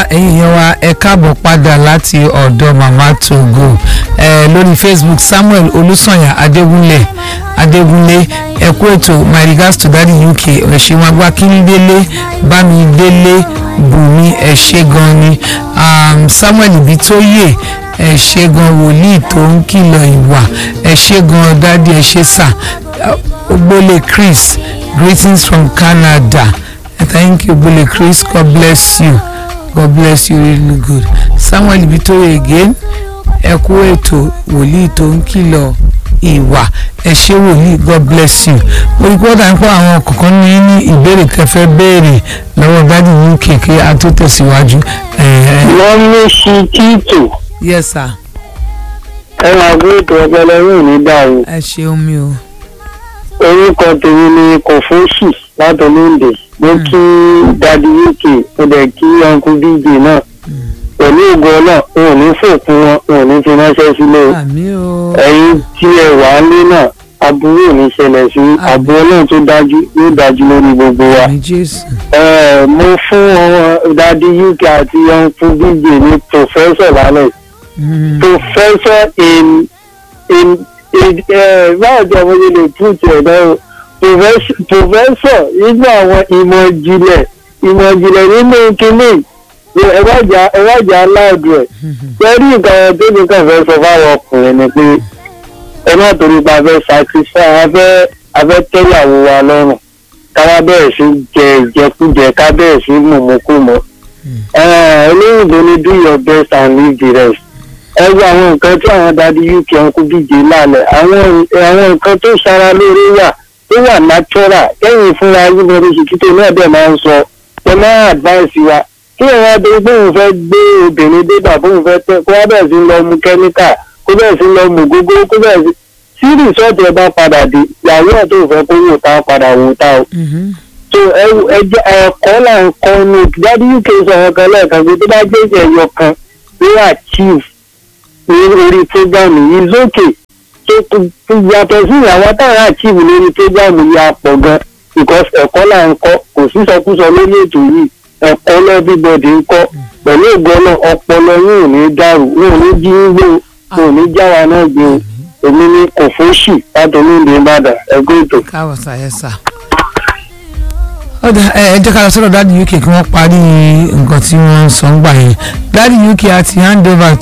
ẹ̀yin èèyàn wa ẹ káàbọ̀ padà láti ọ̀dọ̀ mama togo ẹ lórí facebook samuel olùsànyà adégúnlé adégúnlé ẹ kú ètò my regards to daddy uk ẹ̀ṣẹ̀ wọn gbá kíndélé bámidélé bùnmi ẹ ṣé gan ni um, samuel ibitoye ẹ ṣé gan wòlíì tó ń kìlọ̀ ìwà ẹ ṣé gan dádì ẹ ṣé sà ogbole chris greetings from canada thank you ogbole chris god bless you god bless you really good samuel ibitoye again ẹ kú ètò wòlíì tó ń kìlọ̀ ìwà ẹ ṣé wòlíì god bless you mo rí kódà ń pọ àwọn kọ̀ọ̀kan ní ní ìbéèrè tẹ́fẹ́ béèrè lọ́wọ́ dádì yín kéèké a tó tẹ̀síwájú. wọ́n ní sí títù yes sir ẹ máa gbé ètò ọpọlọrún ní dàrú ẹ ṣeun mi o. orúkọ tèmi ni kòfóṣì látọlóńdè mo kí dadi uk mo dẹ̀ kí uncle dj náà pẹ̀lú ògo náà n ò ní fòkun wọn n ò ní fi ránṣẹ́ sílé o àmì o. ẹ̀yin tí ẹ wà á lé náà aburú ò ní ṣẹlẹ̀ sí àbúrò náà tó dájú yóò dájú lórí gbogbo wa. àmì jésù. Eh, mo fún wọn dadi uk àti uncle dj ní professor lálẹ́ Mm. professor in in in uh, báwo ni àwọn yẹn lè put ẹ̀ náà o Profess- professor nínú àwọn ìmọ̀ ìjìnlẹ̀ ìmọ̀ ìjìnlẹ̀ nínú kínní ni ẹ bá jà ẹ bá jà aláàdù ẹ̀ lórí nǹkan tó ní kàn fẹ́ sọ fáwọn ọkùnrin ni pé ẹ má torí pa fẹ́ sacrifice afẹ́ afẹ́ tẹ́yàwó wa lọ́rùn káwá bẹ̀rẹ̀ sí jẹ ìjẹkújẹ ká bẹ̀rẹ̀ sí mùmúkùmọ̀ olóyìnbó ni do your best and leave the rest ẹgbẹ́ àwọn nǹkan tí àwọn dadi uk ọkùn díje lálẹ́ àwọn àwọn nǹkan tó ṣara lórí wà tó wà natural kẹ́yìn fúnra yín lórí ṣìkítò náà dẹ̀ máa ń sọ ẹ máa advice wa kí ẹ̀rọ adé bóun fẹ́ gbé obìnrin débà bóun fẹ́ tẹ́ kó wá bẹ̀rẹ̀ sí lọ mu kẹ́míkà kó bẹ̀rẹ̀ sí lọ mu gógó kó bẹ̀rẹ̀ sí tí rìsọ́ọ̀tì ẹ bá padà dé ìyàwó ẹ̀ tó fẹ́ kó wò tá padà wò tá o Mhm. so ẹjẹ ẹ̀kọ́ là ń kọ́ ní dadi uk sọ àwọn kan lẹ́ẹ̀kan pé tó bá jẹ́ ẹ̀yọ kan ní achieve ní orí program yìí is okay so kò yàtọ̀ sí àwọn táwọn achieve lórí program yìí á pọ̀ gan because ẹ̀kọ́ là ń kọ́ kò sí sọkúsọ lórí ètò yìí ẹ̀kọ́ lẹ́bíbọ̀dì ń kọ́ pẹ̀lú ògbọ́n náà ọpọlọ yín ò ní dàrú wọn ò ní jí ń gbé o wọn ò ní jáwa náà gbé o èmi ní kòfóṣì látọ̀lú ìdè ìbàdàn ẹgbẹ́ ètò. káwọ sàyẹ sà. ọ̀dà ẹ ẹ jẹ́ ká lọ sọ́dọ̀ dáàdi uk kí wọ́n parí nǹkan tí wọ́n ń sọ ń gbà yẹn dáàdi uk àti hand over